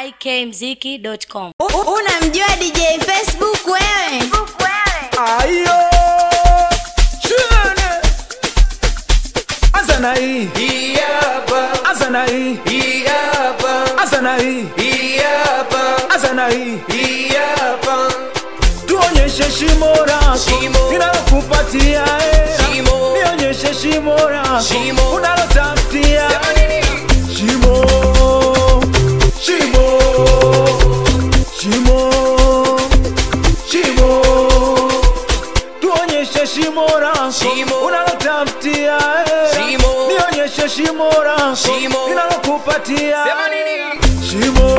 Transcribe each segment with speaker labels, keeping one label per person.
Speaker 1: ikmziki.com.
Speaker 2: Unamjua DJ Facebook wewe?
Speaker 3: Ayo Chene Azana hii
Speaker 4: Hii hapa,
Speaker 3: Azana hii
Speaker 4: hii hapa,
Speaker 3: Azana hii
Speaker 4: hii hapa,
Speaker 3: Azana hii
Speaker 4: hii hapa.
Speaker 3: Tuonyeshe shimo lako
Speaker 4: Shimo.
Speaker 3: Ninalokupatia eh.
Speaker 4: Shimo.
Speaker 3: Nionyeshe shimo lako
Speaker 4: Shimo.
Speaker 3: Unalotafutia
Speaker 4: Sema nini?
Speaker 3: Shimo Shimo Shimo Shimo Tuonyeshe shimo lako
Speaker 4: Shimo.
Speaker 3: Unalotafutia eh.
Speaker 4: Shimo.
Speaker 3: Nionyeshe shimo lako
Speaker 4: Shimo.
Speaker 3: Ninalokupatia
Speaker 4: Sema nini?
Speaker 3: Shimo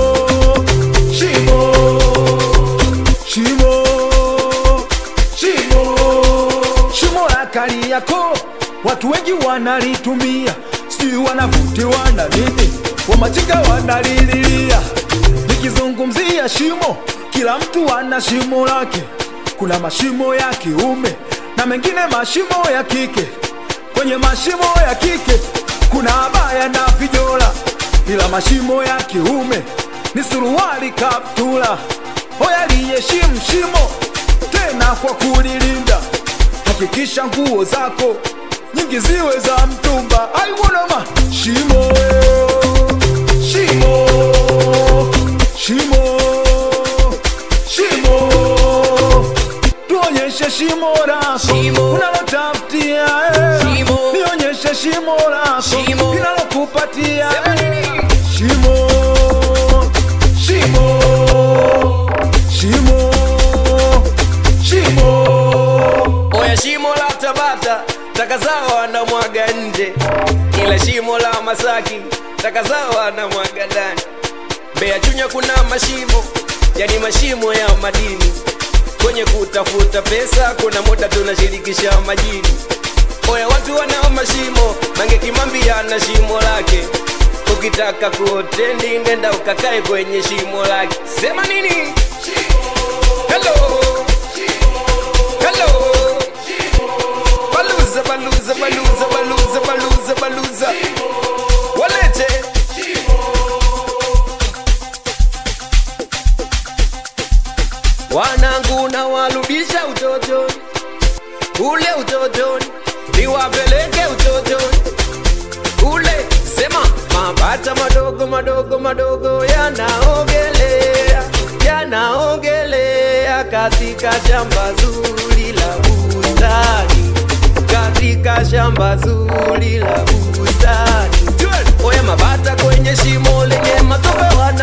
Speaker 3: Shimo Shimo Shimo Shimo la Kariakoo watu wengi wanalitumia, sijui wanavutiwa na nini, wamachinga wanalililia. Nikizungumzia shimo, kila mtu ana shimo lake. Kuna mashimo ya kiume na mengine mashimo ya kike. Kwenye mashimo ya kike kuna abaya na vijola, ila mashimo ya kiume ni suruali, kaptula. Hoya liheshimu shimo tena kwa kulilinda hakikisha nguo zako nyingi ziwe za mtumba. Aiwonoma shimo shimo shimo shimo, tuonyeshe shimo lako
Speaker 4: Shimo.
Speaker 3: unalotafutia eh.
Speaker 4: Shimo.
Speaker 3: nionyeshe shimo lako
Speaker 4: Shimo.
Speaker 3: linalokupatia
Speaker 4: Sema
Speaker 3: eh.
Speaker 4: nini?
Speaker 3: Shimo, shimo, shimo, shimo.
Speaker 4: Oya shimo la Tabata, taka zao wanamwaga nje, ila shimo la Masaki taka zao wanamwaga ndani. Mbeya Chunya kuna mashimo, yani mashimo ya madini. Kwenye kutafuta pesa kuna muda tunashirikisha majini. Oya watu wanao mashimo, Mange Kimambi ana shimo lake. Ukitaka kuotendi nenda ukakae kwenye shimo lake. Sema nini? Hello. Hello. Baluza, baluza, baluza, baluza, baluza, baluza. Walete. Wanangu na warudisha utotoni, ule utotoni, niwapeleke utotoni ule. Sema mabata madogo madogo madogo yanaogelea, yanaogelea katika shamba zuri la bustani, katika shamba zuri la bustani. Oya mabata kwenye shimo lenye matope wana